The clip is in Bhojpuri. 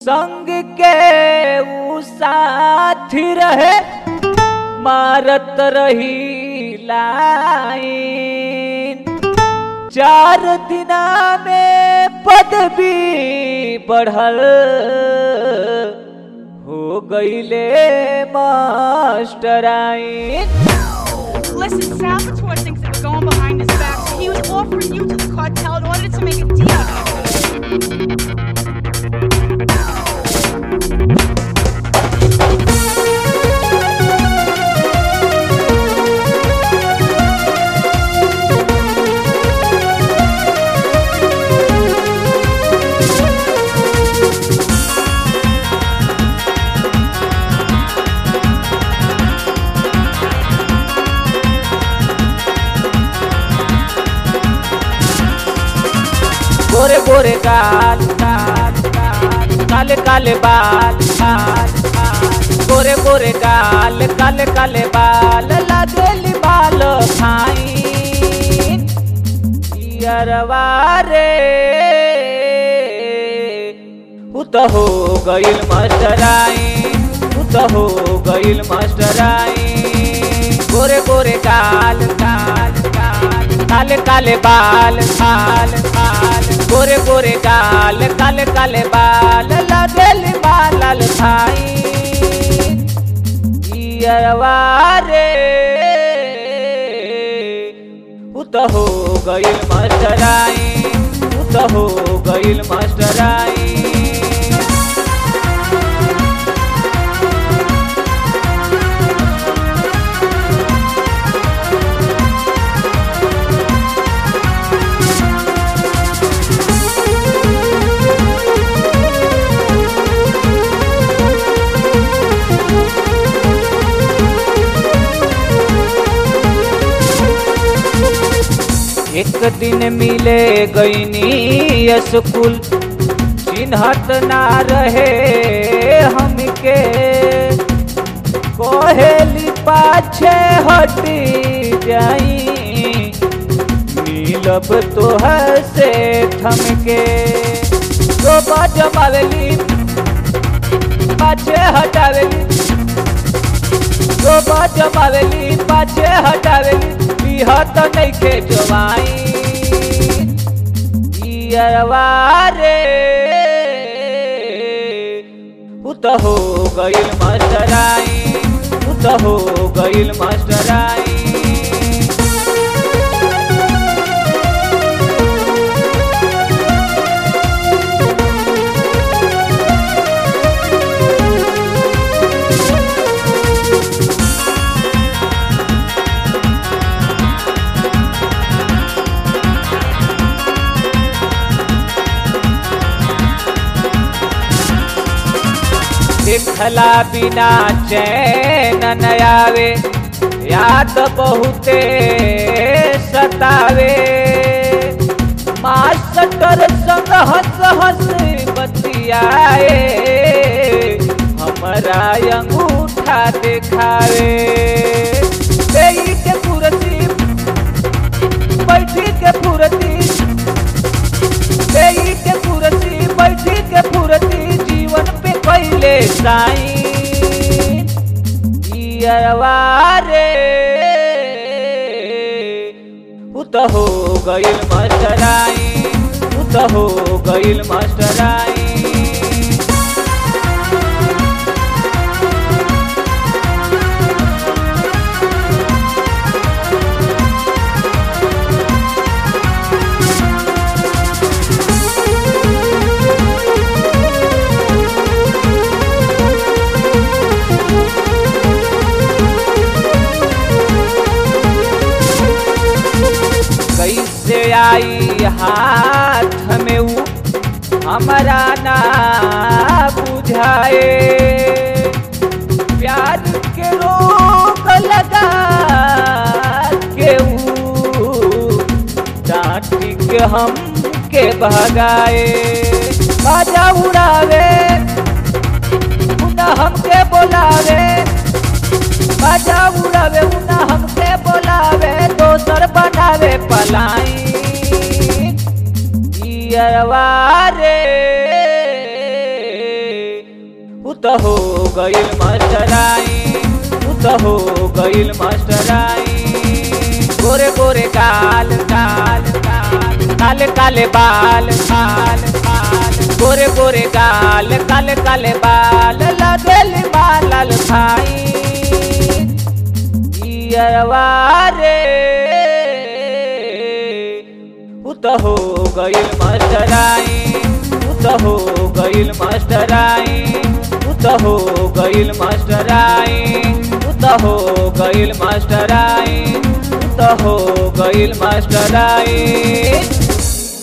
संग के ऊ साथी रहे मारत रही लाइन चार दिना में पदवी बढ़ल हो गईले मास्टराइन Listen, Salvatore thinks that we're going behind his back, so he was offering you to the cartel in order to make a deal. गोरे गोरे गाल गाल गाल काले काले बाल बाल बाल गोरे गोरे गाल काले काले बाल लागेली बाल खाइन पियरवा रे उ त हो गइल मास्टराइन उ त हो गइल मास्टराइन गोरे गोरे गाल गाल गाल काले काले बाल बाल बाल गोरे गोरे गाल काले काले बाल लगेली बाल भाई पियरवा रे उ त हो गइल मास्टराइन उ त हो गइल मास्टराइन एक दिन मिले गईनी स्कूल चिन्हत ना रहे हमके कोहेली पाछे हटी जाई मिलब तो से थमके तो बाजमावेली पाछे हटावेली तो बाजमावेली पाछे हटावेली बिहत नइखे जवाई पियरवा रे उ त हो गइल मास्टराइन उ त हो गइल मास्टराइन देखला बिना चैन न आवे याद बहुते सतावे मास्टर संग हंस हंस बतियाए हमारा अंगूठा दिखावे देई के कुर्सी बैठी के फुरती देई के कुर्सी बैठी के फुरती जीवन पे कैले साईं। साई रे उ त हो गइल मास्टराइन उ त हो गइल मास्टराइन Listen, Salvatore thinks that we're going behind his back, so he was offering you to the cartel in order to make a deal. पियरवा रे उ त हो गइल मास्टराइन उ त हो गइल मास्टराइन उ त हो गइल मास्टराइन कैसे आई हाथ में ऊ हमारा ना बुझाए प्यार के रोग लगा के ऊ डांटी के हम के भगाए बाजा उड़ावे उना हमके बोलावे बाजा उड़ावे उना हमके बोलावे दोसर बनावे पलाई इयरवा रे त हो गइल मास्टराई उ त हो गइल मास्टराई गोरे गोरे काल काल काल काले काले बाल बाल बाल गोरे गोरे काल काले काले बाल लगल बाल भाई रे उ त हो गइल मास्टराई उ त हो गइल मास्टराई उ त हो गइल मास्टराई उ त हो गइल मास्टराई उ त हो गइल मास्टराई